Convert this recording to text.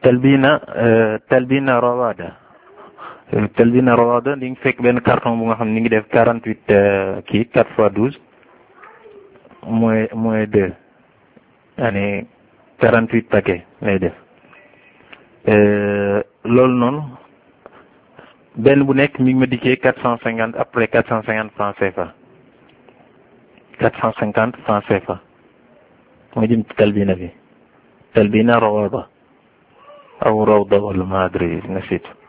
talbina talbina rawada talbina rawada di nga fekk benn carton bu nga xam ni ngi def quarante huit kii quatre fois douze moins moins deux yaani quarante huit paquet lay def loolu noonu benn bu nekk mi ngi ma dikkee quatre cent cinquante après quatre cent cinquante francs CFA quatre cent cinquante francs CFA mooy jëm ci talbina bi talbina rawada aw rawda wala ma adri nasitu